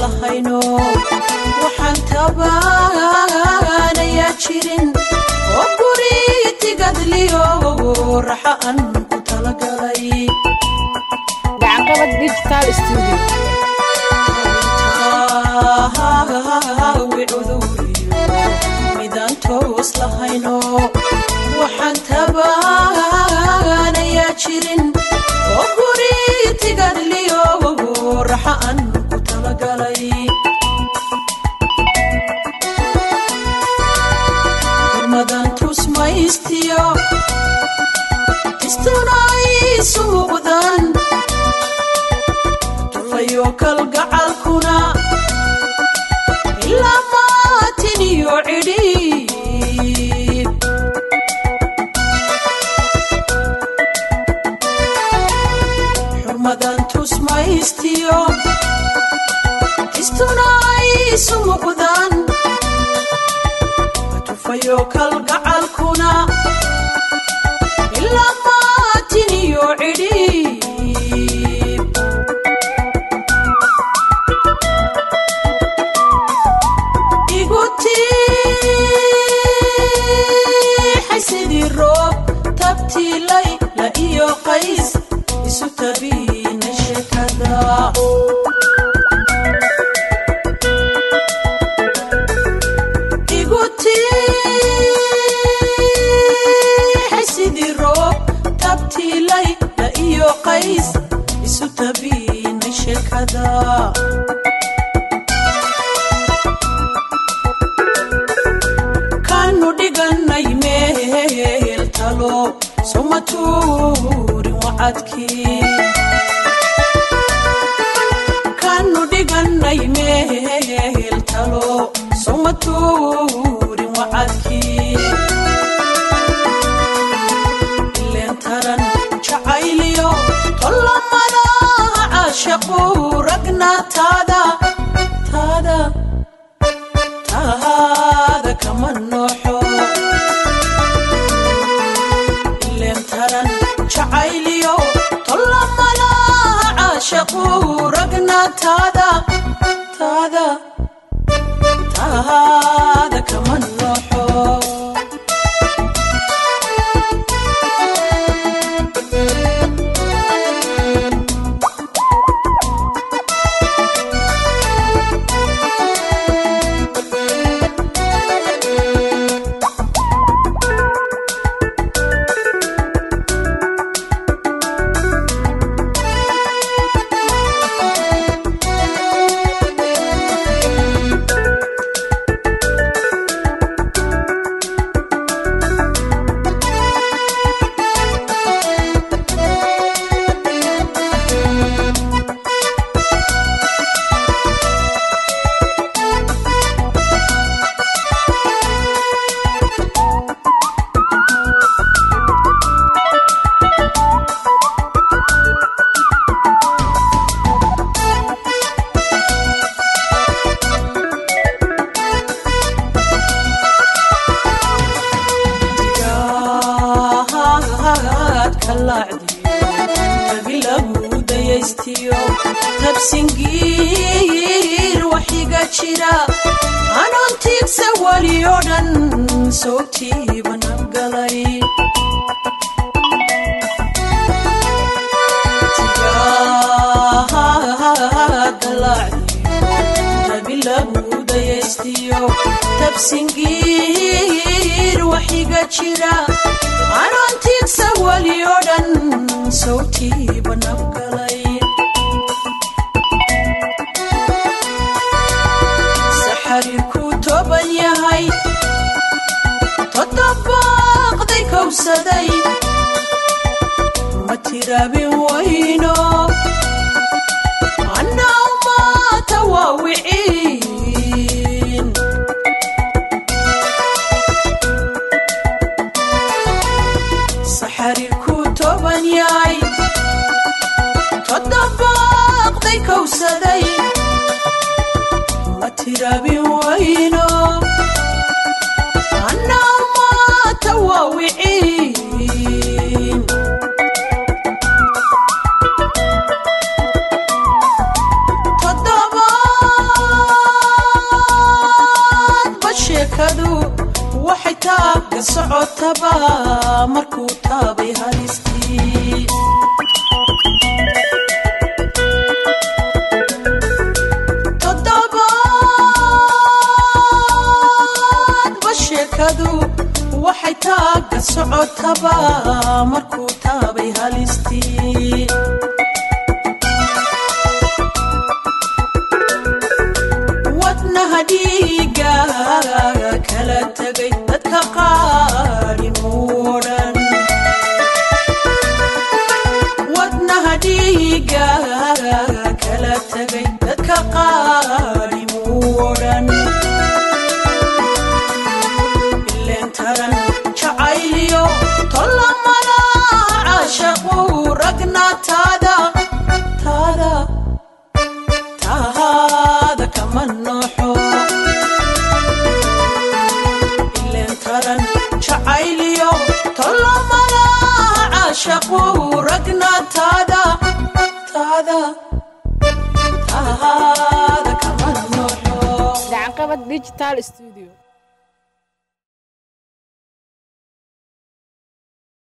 lahayno waxaan tabaanayaa jirin oo guri tigadliyo raxa aan ku talagalay gacanqabad digital studio midaan toos lahayno waxaan tabaanayaa jirin oo guri tigadliyo raxa aan ku talagalay hormadan tusmaystiyo istunay suuqdan tufayo kalgacalkuna ilaa maatin iyo cidhiib xurmadan tusmaystiyo istunay sumuqdan tufayo kalgacalkuna ilaa maatin iyo cidhiib igutiixay sidii roob tabtiilay la iyo qays isu tabiina sheekada igutiixay sidii roob tabtiilay la iyo qays isu tabiina sheekada kanu dhiganay meel talo suma tuurin wacadkii kanu dhiganay meel talo suma tuurin wacadkii ileen taran jacayliyo tollamada caashaqu ragna taada taada taada kama nooxo ileen taran jacayliyo tollamada caashaqu ragna taada taada taada kama nooxo digaad ka laacdiyo tabi lagu dayaystiyo tabsingiir waxiga jira anoon tiigsa weli oo dhan soogtiiba nabgalay digaad ka laacdiyo tabi lagu dayaystiyo tabsingiir waxiga jira anoon tiigsa weli oo dhan sawtiiba nabgalay saxariirku toban yahay toddobaaqday kowsaday ma tiraabin wayno annaa umaata waa wiciin saxariirku toban yahay toddobaaqday kowsaday ma tiraabin wayno annaa umaata waa wiciin taada taada tahaada kama nooxo ileen taran jacayliyo tolomalaha caashaqu ragna taada taada tahaada kama nooxo gacanqabad digital studio